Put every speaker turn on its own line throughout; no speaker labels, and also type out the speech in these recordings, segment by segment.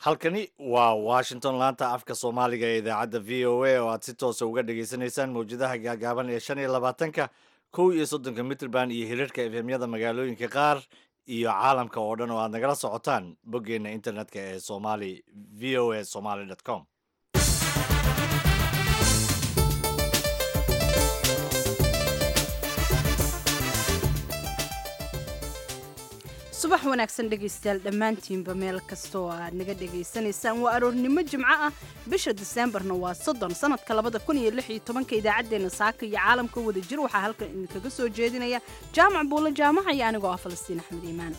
halkani waa washington laanta afka soomaaliga ee idaacadda v o a oo aad si toosa uga dhagaysanaysaan mawjadaha gaagaaban ee shan iyo labaatanka kow iyo soddonka mitrband iyo hirarka efemyada magaalooyinka qaar iyo caalamka oo dhan oo aad nagala socotaan boggeena internetka ee somali v o a somaly com
subax wanaagsan dhegaystayaal dhammaantiinba meel kasta oo aad naga dhegaysanaysaan waa aroornimo jimco ah bisha diseembarna waa soddon sanadka labada kun iyo lix iyo tobanka idaacaddeenna saaka iyo caalamka wada jir waxaa halkan idinkaga soo jeedinaya jaamac buulo jaamaca iyo anigoo ah falastiin axmed iimaan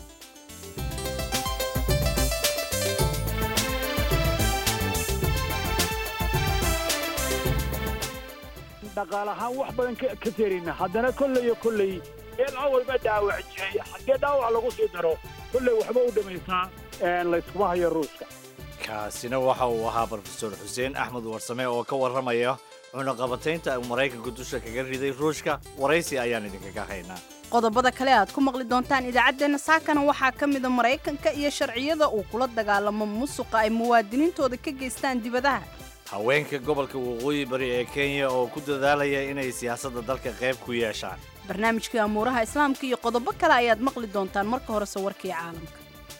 dhaqaalahaan wax badan ka terina haddana kolley iyo kolley eel awalba dhaawac jiray haddii dhaawac lagu sii daro kolley waxba u dhamaysaa layskuma hayo ruuska
kaasina waxa uu ahaa brofesor xuseen axmed warsame oo ka warramaya cunaqabataynta uu maraykanka dusha kaga riday ruushka waraysi ayaan idinkaga haynaa
qodobada kale aad ku maqli doontaan idaacaddeenna saakana waxaa ka mida maraykanka iyo sharciyada uu kula dagaalamo musuqa ay muwaadiniintooda ka geystaan dibadaha
haweenka gobolka waqooyi bari ee kenya oo ku dadaalaya inay siyaasadda dalka qayb ku yeeshaan
barnaamijkii amuuraha islaamka iyo qodobo kale ayaad maqli doontaan marka horese warkii caalamka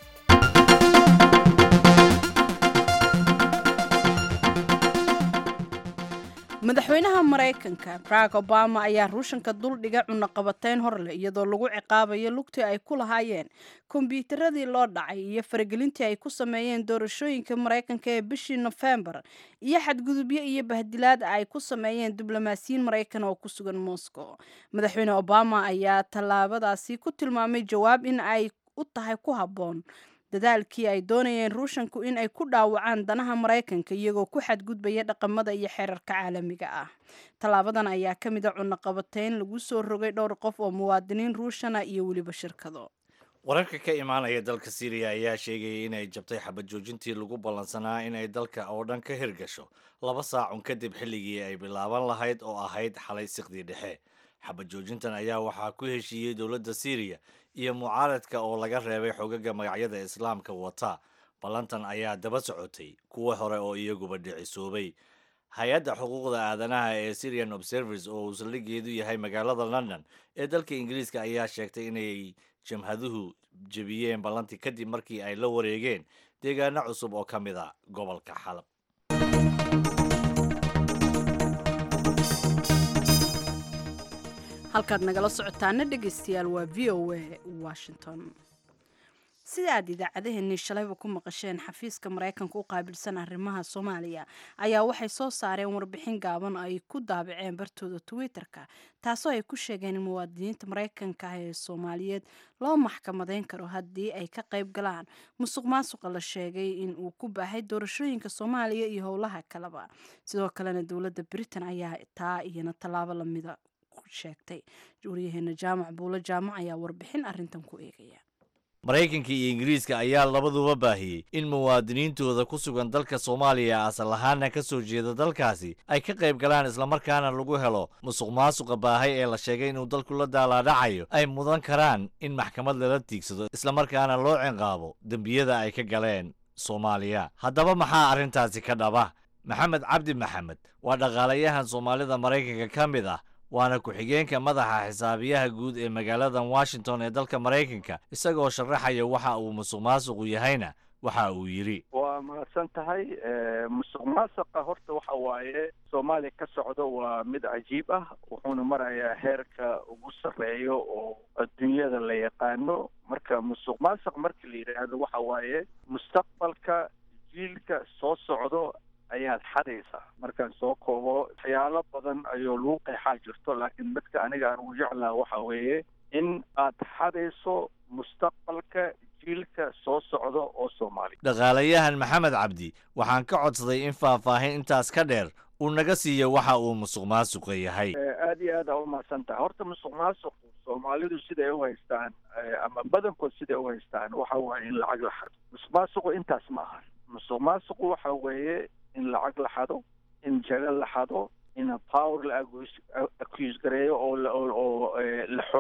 madaxweynaha maraykanka barack obama ayaa ruushanka duldhiga cunaqabatayn horleh iyadoo lagu ciqaabayo lugtii ay ku lahaayeen kombyuutaradii loo dhacay iyo faragelintii ay ku sameeyeen doorashooyinka maraykanka ee bishii nofembar iyo xadgudubyo iyo bahdilaad ay ku sameeyeen diblomaasiyiin maraykan oo ku sugan moscow madaxweyne obama ayaa tallaabadaasi ku tilmaamay jawaab in ay u tahay ku habboon dadaalkii ay doonayeen ruushanku in ay ku dhaawacaan danaha maraykanka iyagoo ku xadgudbaya dhaqamada iyo xeerarka caalamiga ah tallaabadan ayaa ka mid a cunaqabatayn lagu soo rogay dhowr qof oo muwaadiniin ruushana iyo weliba shirkado
wararka ka imaanaya dalka syriya ayaa sheegayay inay jabtay xabad joojintii lagu ballansanaa inay dalka oo dhan ka hirgasho laba saacun kadib xilligii ay bilaaban lahayd oo ahayd xalay siqdii dhexe xabad joojintan ayaa waxaa ku heshiiyey dowladda syriya iyo mucaaradka oo laga reebay xogaga magacyada islaamka wata ballantan ayaa daba socotay kuwa hore oo iyaguba dhicisoobay hay-adda xuquuqda aadanaha ee syrian observers oo uu saldhigeedu yahay magaalada london ee dalka ingiriiska ayaa sheegtay inay jamhaduhu jebiyeen ballantii kadib markii ay la wareegeen deegaano cusub oo ka mid a gobolka xalab
halkaad nagala socotaana dhegaystayaal waa v o a washington sida aad idaacadaheenii shalayba ku maqasheen xafiiska maraykanka u qaabilsan arrimaha soomaaliya ayaa waxay soo saareen warbixin gaaban ay ku daabaceen bartooda twitter-ka taasoo ay ku sheegeen in muwaadiniinta maraykanka ah ee soomaaliyeed loo maxkamadeyn karo haddii ay ka qayb galaan musuq maasuqa la sheegay in uu ku baahay doorashooyinka soomaaliya iyo howlaha kaleba sidoo kalena dowladda britain ayaa taa iyana tallaabo lamida sheegtay waryaheena jaamac buulo jaamac ayaa warbixin arrintan ku eegaya
maraykanka iyo ingiriiska ayaa labaduba baahiyey in muwaadiniintooda ku sugan dalka soomaaliya asal ahaana ka soo jeeda dalkaasi ay ka qayb galaan islamarkaana lagu helo musuq maasuqa baahay ee la sheegay inuu dalku la daalaadhacayo ay mudan karaan in maxkamad lala tiigsado islamarkaana loo cinqaabo dembiyada ay ka galeen soomaaliya haddaba maxaa arrintaasi ka dhaba maxamed cabdi maxamed waa dhaqaalayahan soomaalida maraykanka ka mid ah waana ku-xigeenka madaxa xisaabiyaha guud ee magaaladan washington ee dalka maraykanka isagoo sharaxaya waxa uu musuq maasuqu yahayna waxa uu yidhi
waa mahadsan tahay musuq maasuqa horta waxa waaye soomaaliya ka socdo waa mid cajiib ah wuxuuna marayaa heerka ugu sarreeyo oo adduunyada la yaqaano marka musuq maasuq marka la yidhaahdo waxa waaye mustaqbalka jiilka soo socdo ayaad xadaysaa markaan soo koobo waxyaalo badan ayuu lagu qeexaa jirto laakiin dadka aniga aan ugu jeclaha waxa weeye in aad xadayso mustaqbalka jiilka soo socda oo soomaaliya
dhaqaalayahan maxamed cabdi waxaan ka codsaday in faahfaahin intaas ka dheer uu naga siiyo waxa uu musuq maasuqa yahay
aada iyo aad aa umahadsan tahay horta musuq maasuqu soomaalidu siday u haystaan ama badankood siday u haystaan waxa waaye in lacag la xado musuq maasuqu intaas ma aha musuq maasuqu waxa weeye in lacag la xado in jago la xado in power la accuse gareeyo oo oo la xoogo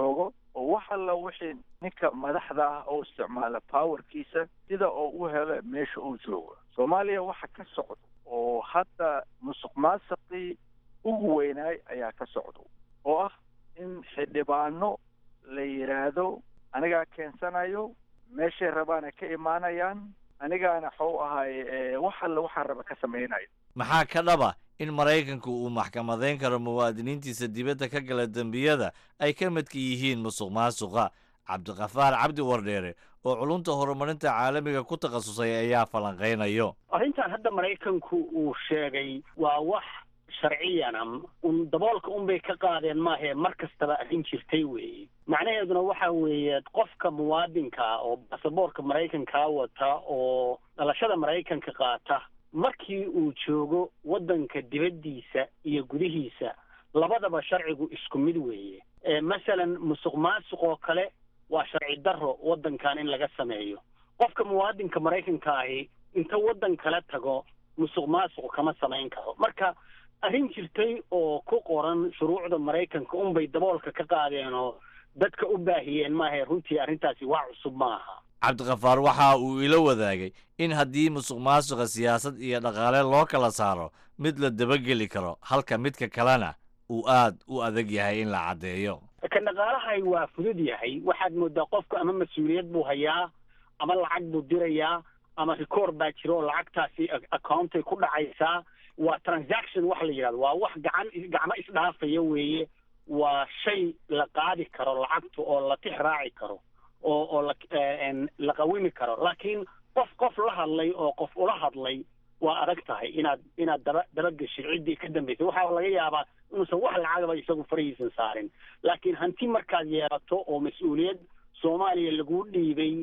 oo wax alla wixii ninka madaxda ah oo isticmaala powerkiisa sida oo u helo meesha uu joogo soomaaliya waxa ka socdo oo hadda musuq maasaqii ugu weynaay ayaa ka socdo oo ah in xildhibaano la yidhaahdo anigaa keensanayo meeshay rabaana ka imaanayaan anigaana xuu ahay wax alle waxaa raba ka samaynayo
maxaa ka dhaba in maraykanku uu maxkamadeyn karo muwaadiniintiisa dibadda ka gala dembiyada ay ka midka yihiin musuq maasuqa cabdiqafaar cabdi wardheere oo culunta horumarinta caalamiga ku takhasusay ayaa falanqaynayo
arrintan hadda maraykanku uu sheegay waa wax sharciyana un daboolka unbay ka qaadeen maahee mar kastaba arrin jirtay weeye macnaheeduna waxa weeye qofka muwaadinka oo basaboorka maraykankaa wata oo dhalashada maraykanka qaata markii uu joogo waddanka dibaddiisa iyo gudihiisa labadaba sharcigu isku mid weeye masalan musuq maasuq oo kale waa sharci darro waddankan in laga sameeyo qofka muwaadinka maraykanka ahi inta waddan kala tago musuq maasuq kama samayn karo marka arrin jirtay oo ku qoran shuruucda maraykanka unbay daboolka ka qaadeen oo dadka u baahiyeen maahae runtii arrintaasi waa cusub ma aha
cabdikafaar waxa uu ila wadaagay in haddii musuq maasuqa siyaasad iyo dhaqaale loo kala saaro mid la dabageli karo halka midka kalena uu aad u adag yahay in la caddeeyo
kan dhaqaalahay waa fudud yahay waxaad moodaa qofku ama mas-uuliyad buu hayaa ama lacag buu dirayaa ama record baa jira oo lacagtaasi accountay ku dhacaysaa waa transaction wax la yidhahdo waa wax gacan gacmo isdhaafaya weeye waa shay la qaadi karo lacagta oo la tix raaci karo oo oo la la qawimi karo laakiin qof qof la hadlay oo qof ula hadlay waa adag tahay inaad inaad daba dabageshid ciddii ka dambaysay waxaa laga yaabaa inuusan wax lacagaba isagu farahiisan saarin laakiin hanti markaad yeelato oo mas-uuliyad soomaaliya laguu dhiibay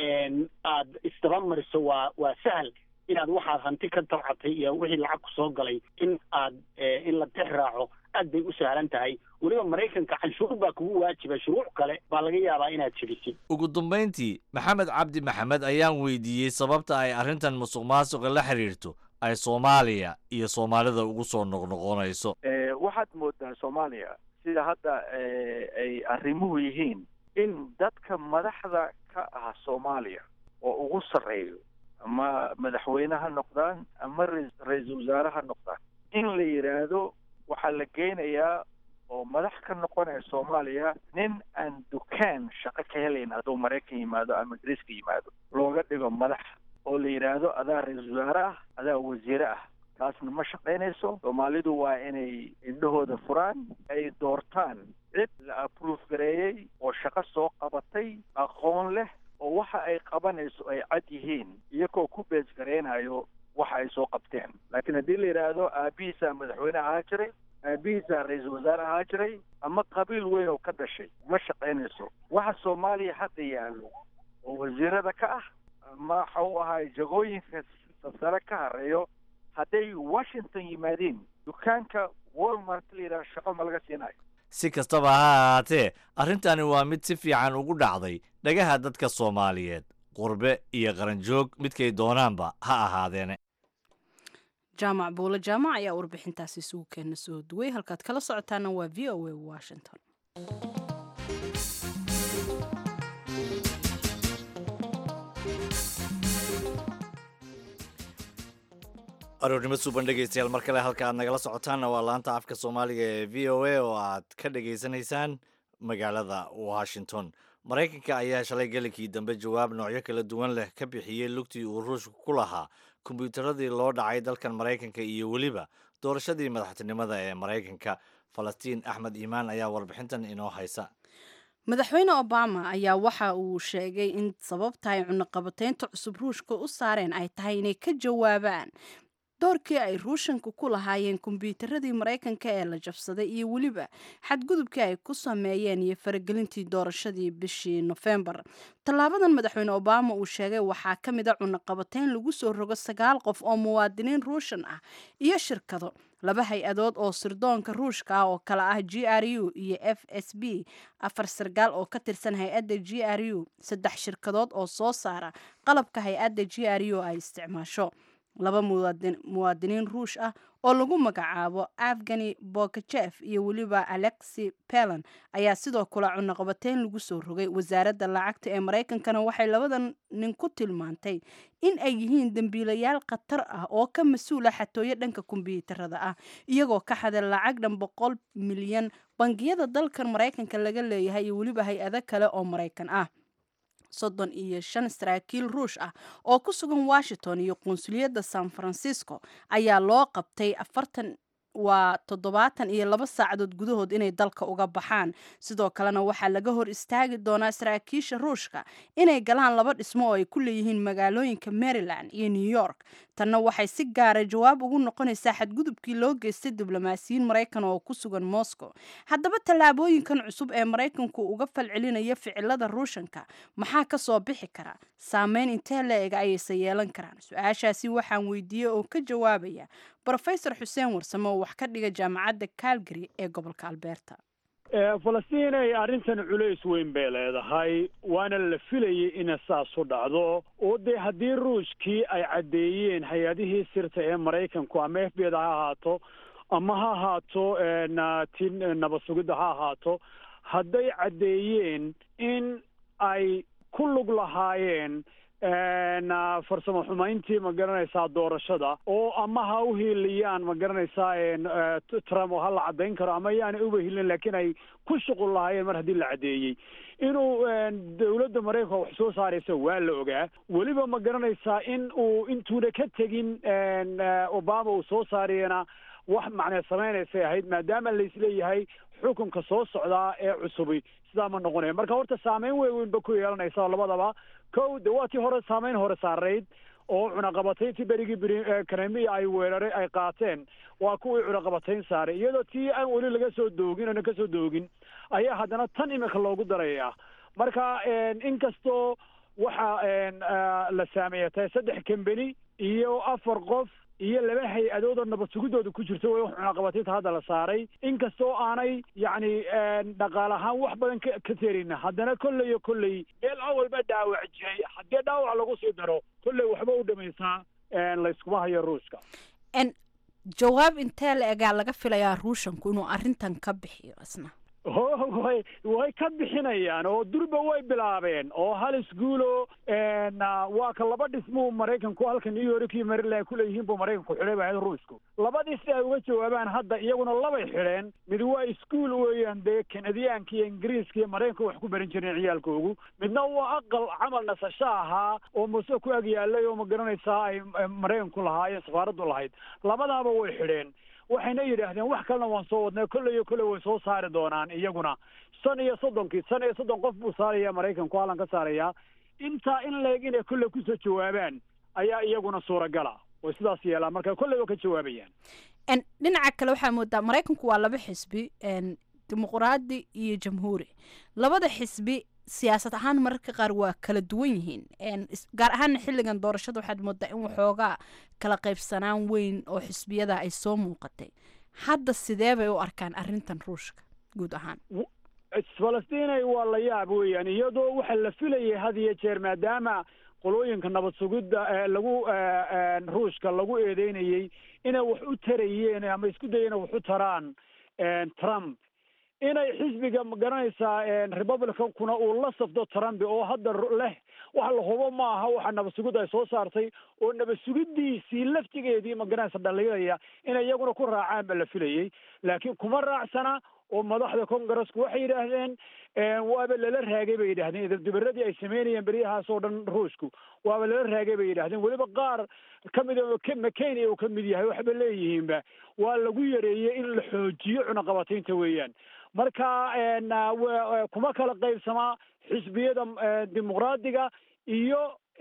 aad isdaba mariso waa waa sahal inaad waxaad hanti ka tabcatay iyo wixii lacag ku soo galay in aad in la tix raaco aad bay u sahlan tahay weliba maraykanka canshuur baa kugu waajiba shuruuc kale baa laga yaabaa inaad jebisid
ugu dambayntii maxamed cabdi maxamed ayaan weydiiyey sababta ay arrintan musuq maasuqa la xiriirto ay soomaaliya iyo soomaalida ugu soo noqnoqonayso
waxaad moodaa soomaaliya sida hadda ay arrimuhu yihiin in dadka madaxda ka ah soomaaliya oo ugu sarreeyo ama madaxweyne ha noqdaan ama ra-iisul wasaare ha noqdaan in la yidhaahdo waxaa la geynayaa oo madax ka noqonaya soomaaliya nin aan dukaan shaqo ka helayn hadduu maraykan yimaado ama ingiriiska yimaado looga dhigo madax oo la yidhaahdo adaa ra-iisul wasaare ah adaa wasiire ah taasna ma shaqaynayso soomaalidu waa inay indhahooda furaan ay doortaan cid la approve gareeyey oo shaqo soo qabatay aqoon leh oo waxa ay qabanayso ay cad yihiin iyagoo ku bees garaynayo waxa ay soo qabteen laakiin haddii la yidhaahdo aabihiisaa madaxweyne ahaa jiray aabihiisaa ra-iisul wasaare ahaa jiray ama qabiil weyn oo ka dhashay ma shaqaynayso waxa soomaaliya hadda yaallo oo wasiirada ka ah ama waxa u ahay jagooyinka sare ka hareeyo hadday washington yimaadeen dukaanka walmart la yidhaha shaqo ma laga siinayo
si kastaba ha ahaatee arrintani waa mid si fiican ugu dhacday dhagaha dadka soomaaliyeed qurbe iyo qaranjoog midkay doonaanba ha ahaadeene
jaamac buule jaamac ayaa warbixintaasi isugu keena soo duway halkaad kala socotaana waa v o a washington
aroornimo suuban dhegeystayaal mar kale halka aad nagala socotaanna waa laanta afka soomaaliga ee v o a oo aad ka dhegaysanaysaan magaalada washington maraykanka ayaa shalay gelinkii dambe jawaab noocyo kala duwan leh ka bixiyey lugtii uu ruushka ku lahaa kombyuutaradii loo dhacay dalkan maraykanka iyo weliba doorashadii madaxtinimada ee maraykanka falastiin axmed iimaan ayaa warbixintan inoo haysa
madaxweyne obama ayaa waxa uu sheegay in sababta ay cunaqabateynta cusub ruushka u saareen ay tahay inay ka jawaabaan doorkii ay ruushanka ku lahaayeen kombyuutaradii maraykanka ee la jabsaday iyo weliba xadgudubkii ay ku sameeyeen iyo faragelintii doorashadii bishii nofembar tallaabadan madaxweyne obama uu sheegay waxaa ka mid a cunaqabateyn lagu soo rogo sagaal qof oo muwaadiniin ruushan ah iyo shirkado laba hay-adood oo sirdoonka ruushka ah oo kale ah g r u iyo f s b afar sargaal oo ka tirsan hay-adda g r u saddex shirkadood oo soo saara qalabka hay-adda g r u ay isticmaasho laba muwaadiniin ruush ah oo lagu magacaabo afgani bokajef iyo weliba alexi pelan ayaa sidoo kale cunaqabateyn lagu soo rogay wasaaradda lacagta ee maraykankana waxay labadan nin ku tilmaantay in ay yihiin dembiilayaal khatar ah oo ka mas-uula xatooyo dhanka kombyuutarada ah iyagoo ka xaday lacag dhan boqol milyan bangiyada dalkan maraykanka laga leeyahay iyo weliba hay-ado kale oo maraykan ah soddon iyo shan saraakiil ruush ah oo ku sugan washington iyo qunsuliyadda san francisco ayaa loo qabtay afartan waa toddobaatan iyo laba saacadood gudahood inay dalka uga baxaan sidoo kalena waxaa laga hor istaagi doonaa saraakiisha ruushka inay galaan laba dhismo oo ay ku leeyihiin magaalooyinka maryland iyo new york tanna waxay si gaara jawaab ugu noqonaysaa xadgudubkii loo geystay diblomaasiyiin maraykan oo ku sugan moscow haddaba tallaabooyinkan cusub ee maraykanku uga falcelinaya ficilada ruushanka maxaa ka soo bixi kara saameyn intee la-eg ayayse yeelan karaan su-aashaasi waxaan weydiiyey oo ka jawaabaya brofesor xuseen warsame oo wax ka dhiga jaamacadda calgary ee gobolka alberta
falastiin ay arrintan culays weyn bay leedahay waana la filayay ina saas u dhacdo oo dee haddii ruushkii ay caddeeyeen hay-adihii sirta ee maraykanku ama f b da ha ahaato ama ha ahaato ti nabad sugidda ha ahaato hadday caddeeyeen in ay ku lug lahaayeen farsamo xumayntii ma garanaysaa doorashada oo ama ha u hiiliyaan ma garanaysaa trump oo ha la caddayn karo ama yaanay uba hilin laakiin ay ku shuqul lahaayeen mar haddii la caddeeyey inuu dawladda maraykanka wax soo saaraysa waa la ogaa weliba ma garanaysaa in uu intuuna ka tegin obama uu soo saariyana wax macnee samaynaysay ahayd maadaama laisleeyahay xukunka soo socdaa ee cusubi sidaa ma noqonaya marka horta saameyn weyn weynba ku yeelanaysa labadaba kow de waa tii hore saameyn hore saarayd oo cunaqabatayntii berigii bri kanemiya ay weeraray ay qaateen waa kuwii cunaqabatayn saaray iyadoo tii aan weli laga soo doogin oona kasoo doogin ayaa haddana tan imika loogu daraya marka inkastoo waxa la saameeya tahay saddex kambeni iyo afar qof iyo laba hay-adood oo nabad sugidooda ku jirto way cunaqabataynta hadda la saaray inkastoo aanay yacni dhaqaal ahaan wax badan ka ka terin haddana kolley iyo kolley meel awalba dhaawac jiray haddii dhaawac lagu sii daro kolley waxba u dhamaysaa layskuma hayo ruushka
jawaab intee la egaa laga filayaa ruushanku inuu arrintan ka bixiyo isna
way way ka bixinayaan oo durba way bilaabeen oo hal isguulo waa ka laba dhismuu maraykanku halka new york iyo maryland kuleeyihiin buu maraykanku xidhay ba ahayd ruushku labadii si ay uga jawaabaan hadda iyaguna labay xidheen mid waa iskuol weeyaan dee kanadiyaanka iyo ingiriiska iyo maraykanka wax ku barin jireen ciyaalkoogu midna waa aqal camal nasasho ahaa oo muse ku ag yaalay oo ma garanaysaa ay maraykanku lahaayeen safaaraddu lahayd labadaaba way xidheen waxayna yidhaahdeen wax kalena waan soo wadnay kolley iyo kolley way soo saari doonaan iyaguna shan iyo soddonkii shan iyo soddon qof buu saaraya maraykanku hallan ka saarayaa intaa in leeg inay kolley kusoo jawaabaan ayaa iyaguna suuragala way sidaas yeelaan marka kolley waa ka jawaabayaan
dhinaca kale waxaa moodaa maraykanku waa laba xisbi dimuqraadi iyo jamhuuri labada xisbi siyaasad ahaan mararka qaar waa kala duwan yihiin gaar ahaana xilligan doorashada waxaad moodaa in waxoogaa kala qaybsanaan weyn oo xisbiyada ay soo muuqatay hadda sidee bay u arkaan arrintan ruushka guud ahaan
falastinay waa la yaab weeyaan iyadoo waxa la filayay had iyo jeer maadaama qolooyinka nabad sugidda lagu ruushka lagu eedeynayey inay wax u tarayeen ama isku dayeen wax u taraan trump inay xisbiga ma garanaysaa republicankuna uu la safdo trump oo hadda leh wax la hubo ma aha waxa nabad sugidda ay soo saartay oo nabad sugiddiisii laftigeedii ma garanaysa dhaliilaya inay iyaguna ku raacaan ba la filayey laakiin kuma raacsana oo madaxda congaresku waxay yidhaahdeen waaba lala raagay bay yidhahdeen idabdibaradii ay sameynayeen beryahaas oo dhan ruushku waaba lala raagay bay yidhahdeen weliba qaar ka mid a mccain uu ka mid yahay waxba leeyihiinba waa lagu yareeyey in la xoojiyo cunaqabataynta weeyaan marka kuma kala qaybsamaa xisbiyada dimuqraadiga iyo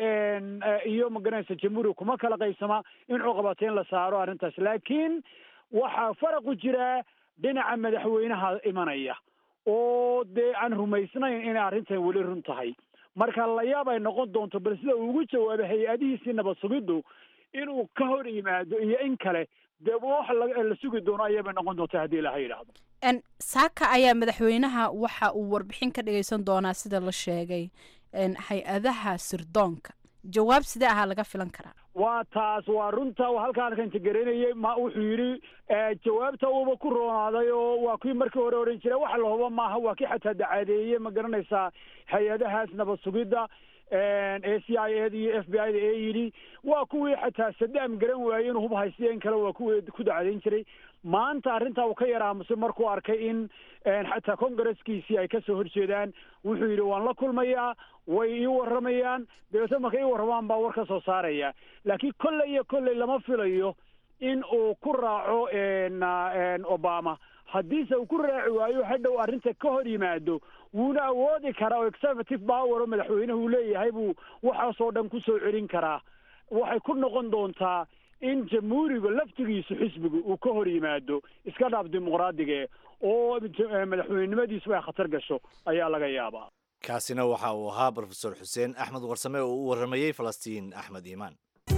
iyo magaranaysa jamhuuriga kuma kala qaybsamaa in cunaqabatayn la saaro arrintaas laakiin waxaa faraqu jiraa dhinaca madaxweynaha imanaya oo dee aan rumaysnayn inay arrintan weli run tahay marka layaab ay noqon doonto bal sida uu ugu jawaabay hay-adihiisii nabad sugiddu inuu ka hor yimaado iyo in kale dee wax la sugi doono ayabay noqon doonta haddii ilaha yidhaahdo
saaka ayaa madaxweynaha waxa uu warbixin ka dhageysan doonaa sida la sheegay hay-adaha sirdoonka jawaab sidee ahaa laga filan karaa
waa taas waa runta halkaan kan tagaranayay ma wuxuu yidhi jawaabta uuba ku roonaaday oo waa kii markii hore odhan jira waxa la huba maaha waa kii xataa dacaadeeye ma garanaysaa hay-adahaas nabad sugidda a c i eda iyo f b i da ee yidhi waa kuwii xataa sadaam garan waayey inuu hub haysteen kale waa kuwii ku dacadayn jiray maanta arrintaa uu ka yar aamusay markuu arkay in xataa congresskiisii ay kasoo horjeedaan wuxuu yidhi waan la kulmayaa way ii warramayaan dabeetna markay ii warramaan baa war ka soo saaraya laakiin kolley iyo kolley lama filayo in uu ku raaco obama haddiise uu ku raaci waayo hadhow arrinta ka hor yimaado wuuna awoodi karaa oo executive power oo madaxweynuhu uu leeyahay buu waxaasoo dhan kusoo celin karaa waxay ku noqon doontaa in jamhuuriga laftigiisu xisbigu uu ka hor yimaado iska dhaaf dimuqraadiga oo madaxweynenimadiisu ay khatar gasho ayaa laga yaabaa
kaasina waxa uu ahaa brofesor xuseen axmed warsame oo u warramayey falastiin axmed iimaan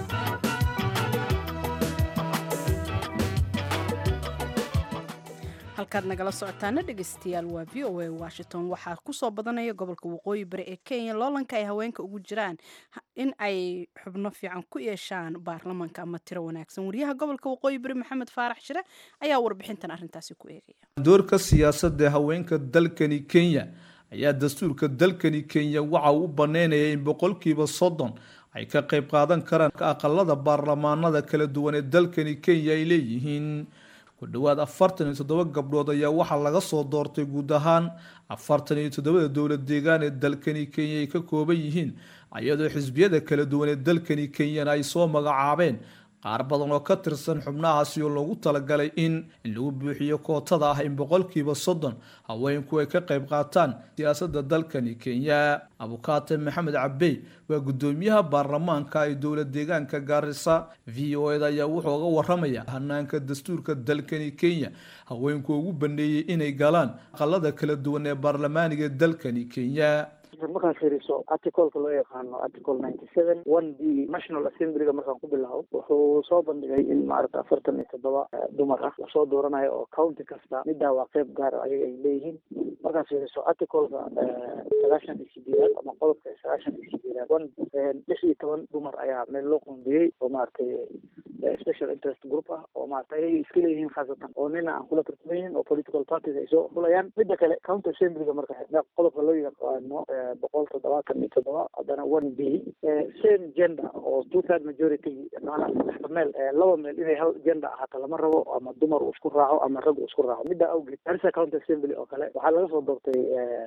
halkaad nagala socotaana dhegeystayaal waa v o a washington waxaa kusoo badanaya gobolka waqooyi bari ee kenya loolanka ay haweenka ugu jiraan in ay xubno fiican ku yeeshaan baarlamanka ama tiro wanaagsan wariyaha gobolka waqooyi bari maxamed faarax shire ayaa warbixintan arrintaasi ku eegaya
doorka siyaasadda haweenka dalkani kenya ayaa dastuurka dalkani kenya waxa uu u baneynaya in boqolkiiba soddon ay ka qayb qaadan karaan aqalada baarlamaanada kala duwan ee dalkani kenya ay leeyihiin ku dhowaad afartan iyo toddoba gabdhood ayaa waxaa laga soo doortay guud ahaan afartan iyo toddobada dowlad deegaan ee dalkani kenya ay ka kooban yihiin iyadoo xisbiyada kala duwan ee dalkani kenyana ay soo magacaabeen qaar badan oo ka tirsan xubnahaasi oo loogu talagalay in in lagu buuxiyo kootada ah in boqolkiiba soddon haweenku ay ka qayb qaataan siyaasadda dalkani kenya abukaate maxamed cabey waa guddoomiyaha baarlamaanka ee dowlad deegaanka gaarisa v o eda ayaa wuxuu uga waramaya hanaanka dastuurka dalkani kenya haweenku ugu baneeyey inay galaan aqalada kala duwan ee baarlamaaniga ee dalkani kenya
markaan fiiriso articleka loo yaqaano article ninety seven one b national assemblyga markaan ku bilaabo wuxuu soo bandhigay in maaragta afartan iyo toddoba dumar ah lasoo dooranayo oo county kasta middaa waa qeyb gaar ayaga ay leeyihiin markaan fiiriso articleka sagaashan iyo sideedaad ama qodobka sagaashan iyo sideedaad one lix iyo toban dumar ayaa meel loo qoondiyey oo maaragtay special interest group ah oo maarata ayay iska leeyihiin khaasatan oo nina aan kula tartamaynin oo political parties ay soo xulayaan midda kale county assemblyga marka qodobka loo yaqaano boqol toddobaatan iyo toddoba haddana one b same gender oo two third majority maanaa saddexda meel laba meel inay hal gender ahaato lama rabo ama dumar uu isku raaco ama rag uu isku raaco middaa awgeed garissa county assembly oo kale waxaa laga soo doortay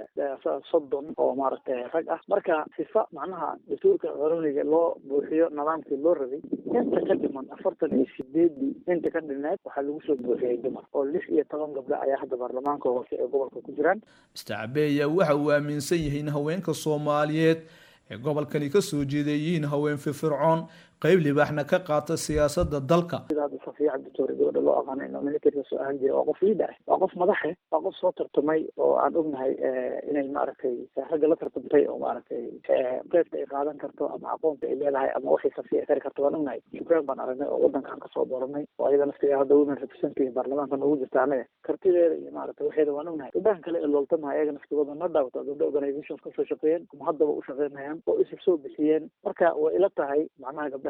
soddon oo maaragtay rag ah marka sifa macnaha dastuurka qaroniga loo buuxiyo nidaamkii loo rabay inta ka dhiman afartan iyo sideedii inta ka dhineed waxaa lagu soo buuxiyey dumar oo lix iyo toban gabdho ayaa hadda baarlamaanka hoose ee gobolka ku jiraan
mr cabe ayaa waxa uu aaminsan yahay in haweenka soomaaliyeed ee gobolkani ka soo jeeday yihiin haween firfircoon qayb libaaxna ka qaata siyaasadda dalka
sida hadda safiya cabditoore gabadha loo aqaano inuu militariga soo ahaan jiray waa qof liida ah waa qof madaxe waa qof soo tartamay oo aan ognahay inay maaragtay ragga la tartamtay oo maaragtay qeybta ay qaadan karto ama aqoonta ay leedahay ama waxay safiya ay kari karto waan ognahay ukraine baan aragnay oo wadankaan kasoo dooranay oo ayada naftiga hadda women representative baarlamaanka noogu jirta anaga kartideeda iyo maaragtay waxeeda waan ognahay gabdhahan kale ee looltamaha ayaga naftigooda ma dhaawata gabdha organizations kasoo shaqeeyeen kuma haddaba u shaqeynayaan oo isu soo bixiyeen marka way ila tahay macnaha gabdhaha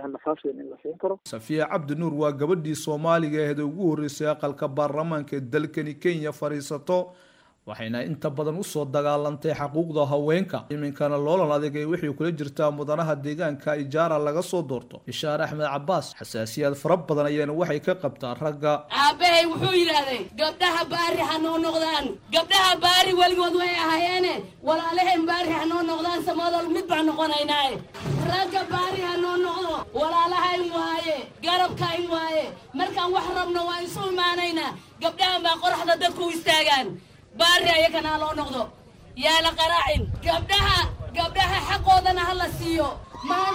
safiya cabdi nuur waa gabadhii soomaaliga aheed ee ugu horreysay aqalka baarlamaanka ee dalkani kenya fadhiisato waxayna inta badan usoo dagaalantay xaquuqda haweenka iminkana loolan adag ee wixii kula jirtaa mudanaha deegaanka ijaara laga soo doorto bishaar axmed cabaas xasaasiyaad fara badan ayaana waxay ka qabtaa ragga
aabbahay wuxuu yidhaahday gabdhaha baari ha noo noqdaan gabdhaha baari weligood way ahaayeene walaalaheen baari ha noo noqdaan samadol mid baan noqonaynaaye ragga baari ha noo noqdo walaalahayn waaye garabkayn waaye markaan wax rabno waan isu imaanaynaa gabdhahan baa qoraxda dadku u istaagaan baari ayakanaa loo noqdo yaa la qaraacin gabdhaha gabdhaha xaqoodana ha la siiyo maan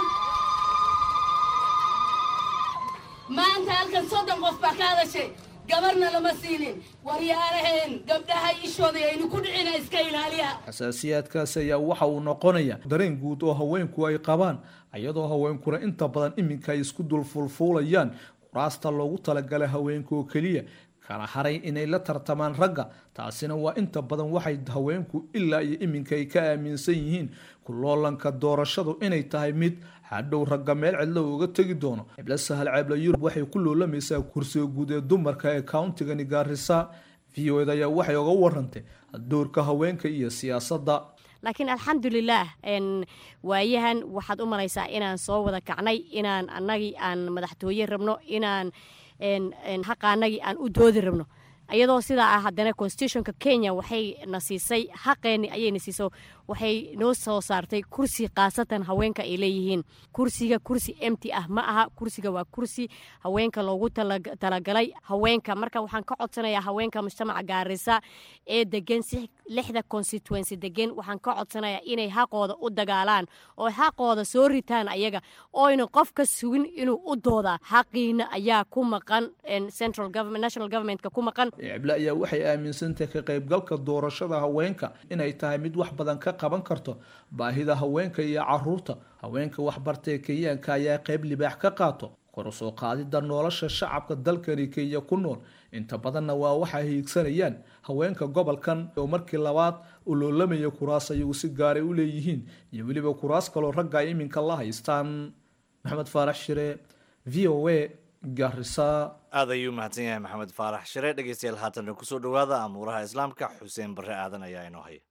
maanta halkan soddon qof baa ka hadashay gabarna lama siinin waryaaraheen gabdhaha ishooda aynu ku dhicina iska ilaaliya
xasaasiyaadkaasi ayaa waxa uu noqonaya dareen guud oo haweenku ay qabaan iyadoo haweenkuna inta badan iminka ay isku dul fulfuulayaan kuraasta loogu talagalay haweenka oo keliya kala haray inay la tartamaan ragga taasina waa inta badan waxay haweenku ilaa iyo iminka ay ka aaminsan yihiin kuloolanka doorashadu inay tahay mid hadhow ragga meel cidlo uga tegi doono ciblo sahal ceebla yurub waxay ku loolamaysaa kursiga guud ee dumarka ee countigani gaarisa v o ed ayaa waxay oga warantay doorka haweenka iyo siyaasadda
laakiin alxamdulilaah waayahan waxaad u malaysaa inaan soo wada kacnay inaan annagii aan madaxtooye rabno inaan xaqaanagii aan u doodi rabno iyadoo sidaa ah haddana constitutionka kenya waxay na siisay xaqeenni ayayna siiso waxay noo soo saartay kursi khaasatan haweenka ay leeyihiin kursiga kursi emty ah ma aha kursiga waa kursi haweenka loogu talagalay haweenka marka waxaan ka codsanayaa haweenka mujtamaca gaarisa ee degan si lixda constituency degan waxaan ka codsanayaa inay xaqooda u dagaalaan oo xaqooda soo ritaan ayaga oyna qof ka sugin inuu u doodaa xaqiina ayaa ku maqan central government national governmentka ku maqan
cible ayaa waxay aaminsantahay ka qaybgalka doorashada haweenka inay tahay mid wax badan ka qaban karto baahida haweenka iyo caruurta haweenka waxbartay kenyaanka ayaa qayb libaax ka qaato kor u soo qaadida nolosha shacabka dalkani kenya ku nool inta badanna waa waxay hiigsanayaan haweenka gobolkan oo markii labaad u loolamaya kuraas ayagu si gaaray u leeyihiin iyo weliba kuraas kaloo ragga ay iminka la haystaan maxamed faarax shire v o a garisa
aad ayuu mahadsan yahay maxamed faarax shire dhegeystayaal haatanna kusoo dhowaada amuuraha islaamka xuseen barre aadan ayaa inoo haya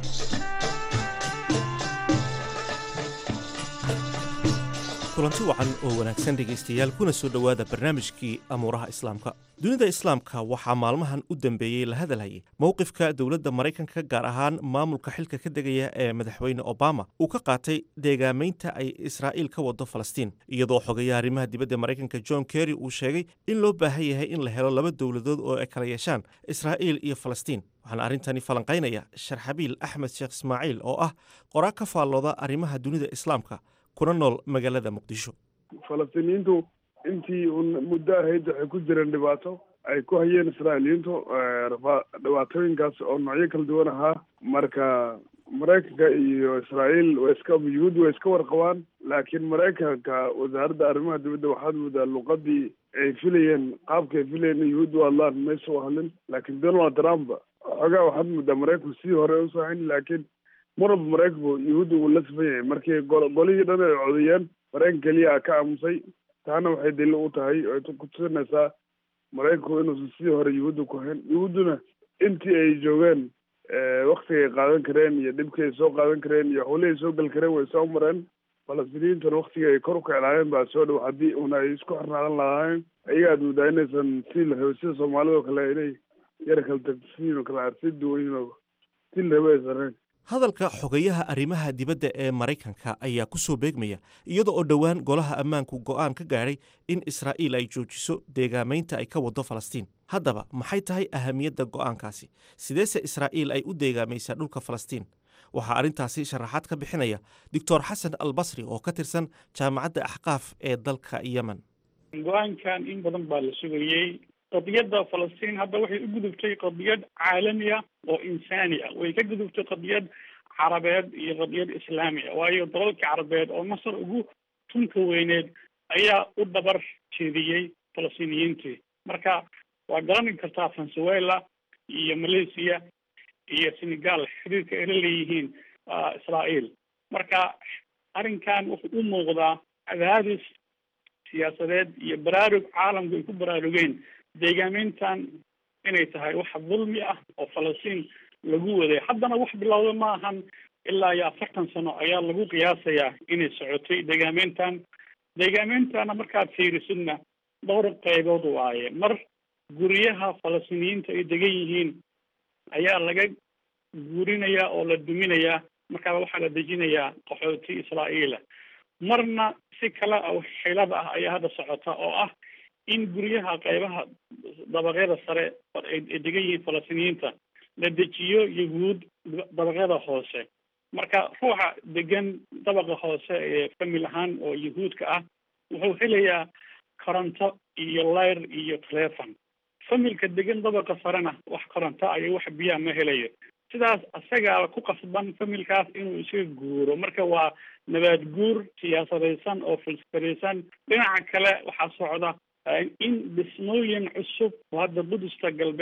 kulanti wacan oo wanaagsan dhegaystayaal kuna soo dhowaada barnaamijkii amuuraha islaamka dunida islaamka waxaa maalmahan u dambeeyey la hadalhayay mowqifka dowladda maraykanka gaar ahaan maamulka xilka ka degaya ee madaxweyne obama uu ka qaatay deegaamaynta ay israa'iil ka wado falastiin iyadoo xogayaha arrimaha dibadda maraykanka john kerry uu sheegay in loo baahan yahay in la helo laba dowladood oo ay kala yeeshaan israa'iil iyo falastiin waxaana arrintani falanqaynaya sharxabiil axmed sheekh ismaaciil oo ah qoraa ka faallooda arrimaha dunida islaamka kuna nool magaalada muqdisho
falastiiniyiintu intii un muddo ahayd waxay ku jireen dhibaato ay ku hayeen israa'iiliyiintu dhibaatooyinkaas oo noocyo kala duwan ahaa marka maraykanka iyo israa'iil way iska yuhuud way iska warqabaan laakiin maraykanka wasaaradda arrimaha dibadda waxaad moodaa luqadii ay filayeen qaabka ay filayeen yuhuud u hadlaan maysa u hadlin laakiin donald trump xoogaa waxaad moodaa maraykanku sidii hore usoo hayn laakiin mar walba maraykanku yuhuudda wuu la sifan yahay markii golihii dhan ay codayeen maraykan keliya ka aamusay taana waxay daliil u tahay ay ku tusinaysaa maraykanku inuusan sidii hore yuhuudda ku hayn yuhuudduna intii ay joogeen waktiga ay qaadan kareen iyo dhibkii ay soo qaadan kareen iyo howlihii ay soo gali kareen way soo mareen falastiiniyiintuna waktiga ay kor u kiclaayeen baa soo dhow haddii una ay isku xirnaadan lahaayeen ayaga aad moodaa inaysan sidii la rabay sida soomaalida oo kale inay yara kala tagsiin oo kale arsi duwayin oo sidii la rabay aysan ahayn
hadalka xogayaha arrimaha dibadda ee maraykanka ayaa ku soo beegmaya iyada oo dhowaan golaha ammaanku go'aan ka gaadhay in israa'iil ay joojiso deegaamaynta ay ka wado falastiin haddaba maxay tahay ahamiyadda go'aankaasi sideese israa'iil ay u deegaamaysaa dhulka falastiin waxaa arrintaasi sharaxaad ka bixinaya doctor xasan albasri oo ka tirsan jaamacadda axqaaf ee dalka yemen
go-aankan in badan baa la sugayey qadiyadda falastiin hadda waxay u gudubtay qadiyad caalami ah oo insaani ah way ka gudubtay qadiyad carabeed iyo qadiyad islaami ah waayo dalalka carabeed oo masar ugu tunka weyneed ayaa u dabar jeediyey falastiiniyiintii marka waa garani kartaa venezuela iyo malaysia iyo senegal xiriirka ay la leeyihiin israa'iil marka arrinkan wuxuu u muuqdaa cadaadis siyaasadeed iyo baraarug caalamku ay ku baraarugeen deegaameyntan inay tahay wax dulmi ah oo falastiin lagu waday haddana wax bilowda ma ahan ilaa iyo afartan sano ayaa lagu qiyaasayaa inay socotay deegaameyntan deegaameyntana markaad fiirisidna dhowr qaybood waaye mar guryaha falastiiniyiinta ay degan yihiin ayaa laga guurinayaa oo la duminayaa markaa waxaa la dejinayaa qaxooti israa'iila marna si kale oo xilada ah ayaa hadda socota oo ah in guryaha qaybaha dabaqyada sare ay degan yihiin falastiiniyiinta la dejiyo yahuud dabaqyada hoose marka ruuxa degan dabaqa hoose ee famil ahaan oo yahuudka ah wuxuu helayaa koronto iyo layr iyo telefon familka degan dabaqa sarena wax koronto iyo wax biyaa ma helayo sidaas asagaa ku qasban familkaas inuu isaga guuro marka waa nabaad guur siyaasadaysan oo filsfaraysan dhinaca kale waxaa socda in dhismooyin cusub oo hadda budusta galbeed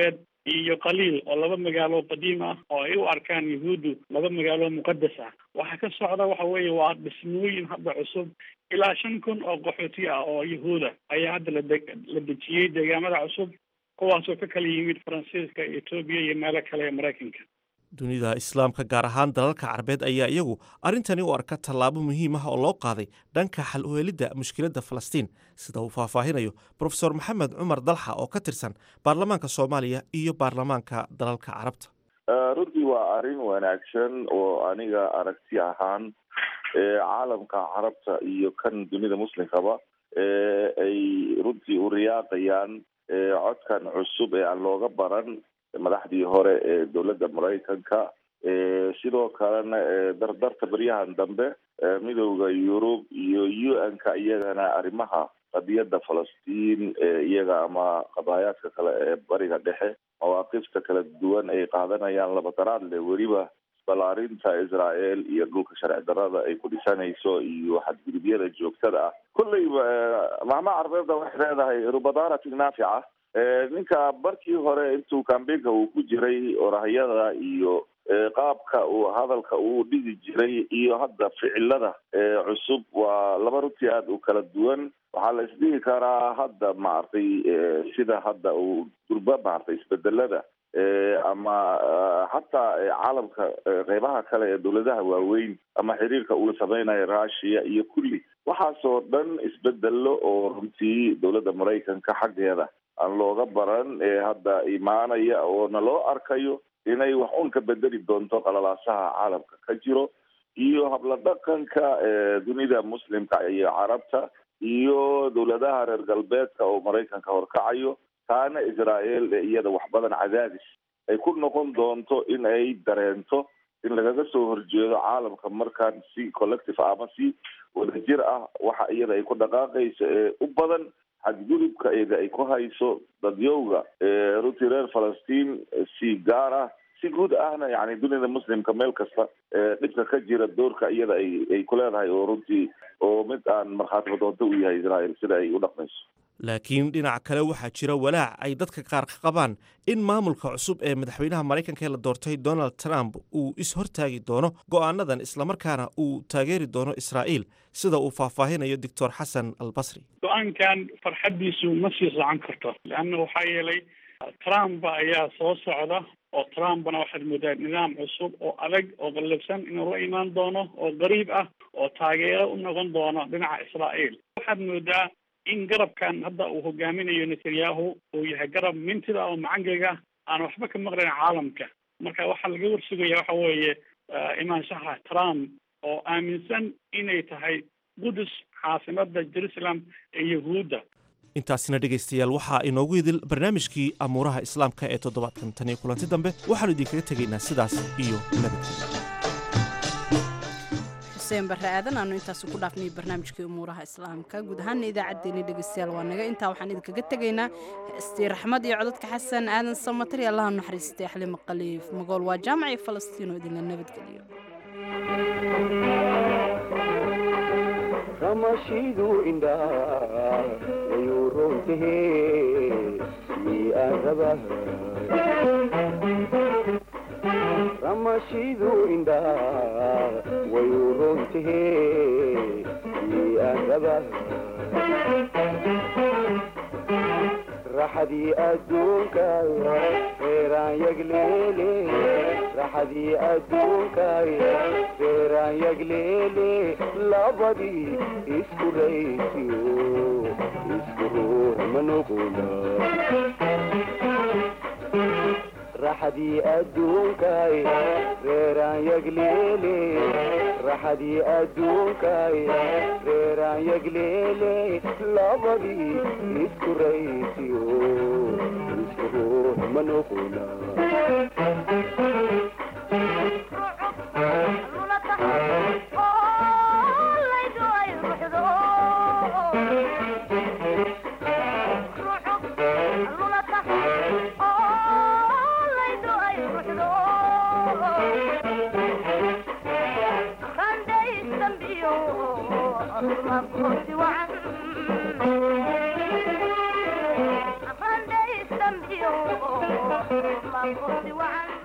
iyo qaliil oo laba magaalo qadiim ah oo ay u arkaan yahuuddu laba magaalo muqadas ah waxaa ka socda waxa weeye waa dhismooyin hadda cusub ilaa shan kun oo qaxooti ah oo yahuuda ayaa hadda lade la dejiyey deegaamada cusub kuwaasoo ka kala yimid faransiiska etoobiya iyo meelo kale ee maraykanka
dunida islaamka gaar ahaan dalalka carabeed ayaa iyagu arrintani u arka tallaabo muhiim ah oo loo qaaday dhanka xal u helidda mushkiladda falastiin sida uu faahfaahinayo profesor maxamed cumar dalxa oo ka tirsan baarlamaanka soomaaliya iyo baarlamaanka dalalka carabta
runtii waa arrin wanaagsan oo aniga aragti ahaan caalamka carabta iyo kan dunida muslimkaba ay runtii u riyaaqayaan codkan cusub ee aan looga baran madaxdii hore ee dowladda maraykanka sidoo kalena dardarta beryahan dambe midowda yurub iyo u n ka iyagana arrimaha qadiyadda falastiin iyaga ama qadaayaadka kale ee bariga dhexe mawaaqifta kala duwan ay qaadanayaan labadaraad le weliba balaarinta israel iyo dhulka sharci darada ay ku dhisanayso iyo xadgudubyada joogtada ah kolleyba mahma carbeedda waxay leedahay rubadaaratin naafica ninka markii hore intuu kambeynka uu ku jiray orahyada iyo qaabka uu hadalka uu dhigi jiray iyo hadda ficilada cusub waa laba runtii aada u kala duwan waxaa la isdhihi karaa hadda maaragtay sida hadda uu durba maaragtay isbedelada ama xataa caalamka qeybaha kale ee dowladaha waaweyn ama xiriirka uu sameynayo russia iyo kulli waxaasoo dhan isbedelo oo runtii dowladda maraykanka xaggeeda aan looga baran ee hadda imaanaya oona loo arkayo inay wax un ka bedeli doonto qalalaasaha caalamka ka jiro iyo habla dhaqanka dunida muslimka iyo carabta iyo dowladaha reer galbeedka oo maraykanka horkacayo taana israel ee iyada wax badan cadaadis ay ku noqon doonto in ay dareento in lagaga soo horjeedo caalamka markaan si collective ama si wadajir ah waxa iyada ay ku dhaqaaqayso ee u badan xadgudubka iyada ay ku hayso dadyowga runtii reer falastiin si gaar ah si guud ahna yani dunida muslimka meel kasta dhibka ka jira doorka iyada ay ay ku leedahay oo runtii oo mid aan markhaati doonto u yahay israel sida ay u dhaqmayso
laakiin dhinaca kale waxaa jira walaac ay dadka qaar ka qabaan in maamulka cusub ee madaxweynaha maraykanka ee la doortay donald trump uu is-hortaagi doono go'aanadan islamarkaana uu taageeri doono israa'iil sida uu faahfaahinayo doctor xasan albasri
go-aankan farxaddiisu ma sii socon karto leanna waxaa yeelay trump ayaa soo socda oo trumpna waxaad moodaa nidaam cusub oo adag oo qallabsan inuu la imaan doono oo qariib ah oo taageero u noqon doono dhinaca israa'iil waxaad moodaa in garabkan hadda uu hogaaminayo netanyahu uu yahay garab mintida oo macangaga aan waxba ka maqlayn caalamka marka waxaa laga warsugaya waxa weeye imaanshaha trump oo aaminsan inay tahay qudus caasimada jerusalem ee yahuudda
intaasina dhegaystayaal waxaa inoogu idil barnaamijkii amuuraha islaamka ee toddobaadkan tan iyo kulanti dambe waxaanu idinkaga tegaynaa sidaas iyo nabadgelya
xuseen barre aadan aanu intaasi ku dhaafnay barnaamijkii umuuraha islaamka guud ahaana idaacaddeenii dhegaystayaal waa naga intaa waxaan idinkaga tegaynaa heestii raxmad iyo codadka xasan aadan samatari allaha naxariistay xalimo qaliif magool waa jaamacii falastiin oo idinla nabadgeliyo
ramashidu indhaa wayuu roontahe mii aan rabaha ramashidu indhaa wayuu roontahe mii aan rabaha raxadii adduunkaay reeraan yagleele raxadii adduunkaay reeraan yagleele labadii isku raysiyo isku ruux ma noqona raxadii adduunkaay reeraan yagleele raxadii adduunkaay reeraan yagleele labadii isku raysiyo isku ruux ma noqona
Thank you. noqo ma kursi wacan